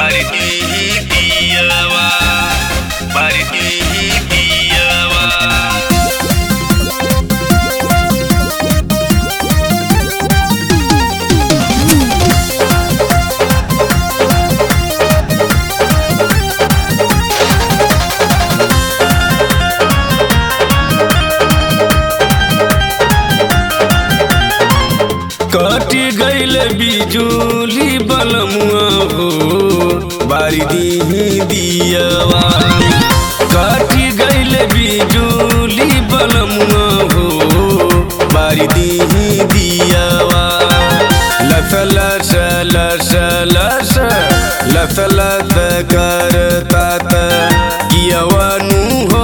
Baridi diyawa Baridi diyawa कटी गईल बिजुली बलमुआ हो बारी दीही दियवा कटी गईल बिजुली बलमुआ हो बारी दीही दियवा लस लस लस लस लस लस करतात कियवनु हो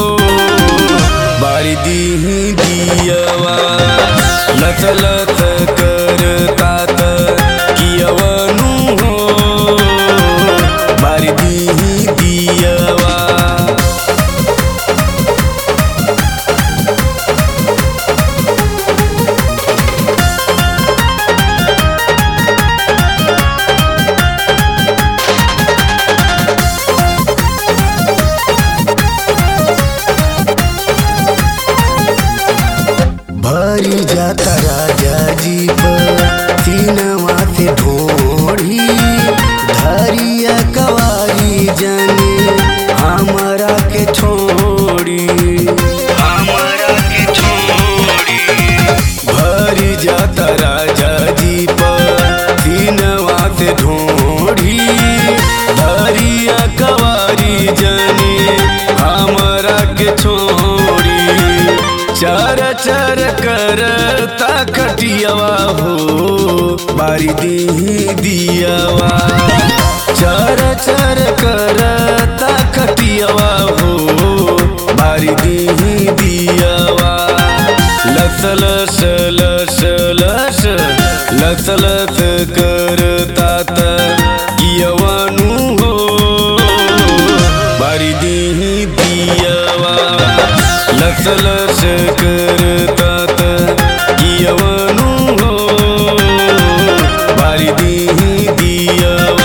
बारी दीही दियवा लत लत करतात कियवनु हो बारी दीही दियवा भरी जाता राजा जी पर सीनवा से ढोढ़ी धरिया कवारी जाने हमारा के छोड़ी हमारा के छोड़ी भरी जाता राजा जी पर सीनवा से ढोढ़ी धरिया कवारी जाने हमारा के छोड़ी चर चर कर कटियवा हो बारी दी दियवा चर चर कर कटियवा हो बारी दी दियवा लस लस लस लस लस लस करतात कियवनु हो बारी दीही दियवा लस लस करतात कियवनु हो बारी दीही दियवा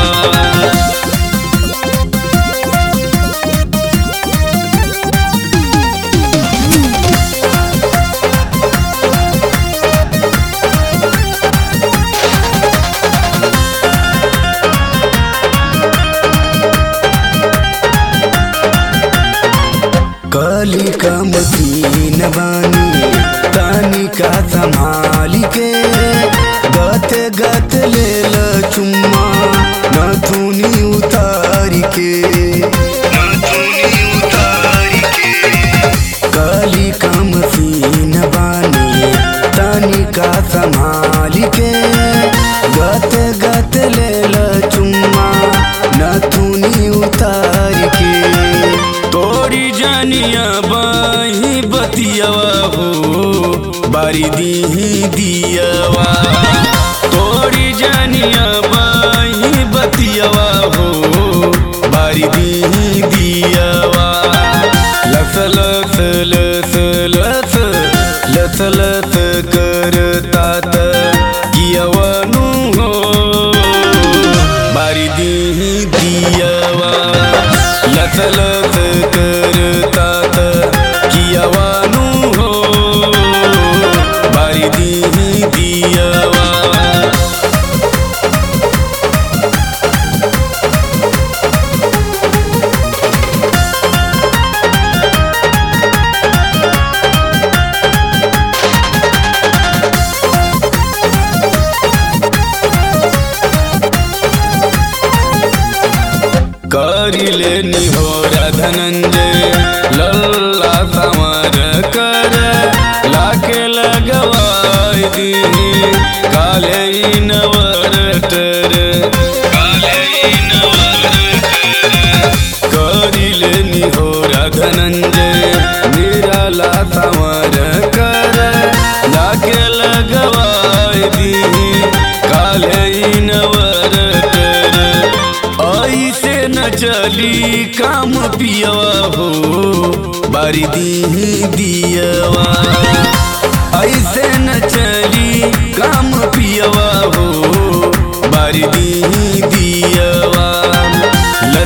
कली का मसीन बानी तानी का संभाल के गत गत ले ल चुम्मा नथुनी उतार के नथुनी उतार के कली का मसीन बानी तानी का संभाल के गत गत ले ल चुम्मा नथुनी उतार के तोरी जानिया बाही बतियावा हो बारी दीही दियावा तोरी जानिया बाही बतियावा हो बारी दीही दियावा लस लस लस लस लस लस करतात कियवनु हो बारी दीही दियवा लस लस करतात कियवनु हो बारी दीही दियवा करिले निहोरा धनंजय लल्ला समर कर लाके लगवाई दी काले ई नवरटर काले नवरतर करिले निहोरा धनंजय निराला समर कर लाके लगवाई दी काले ई नवरटर ऐसे न चली काम पियवा हो बारी दीही दियवा ऐसे न चली काम पियवा हो बारी दी दियवा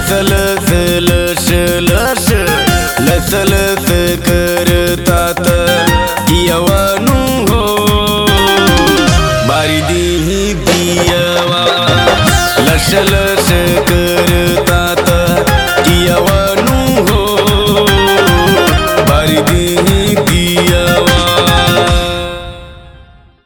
लसल से लस लस लसल से करतात कियवनु हो बारी दी दियवा लसल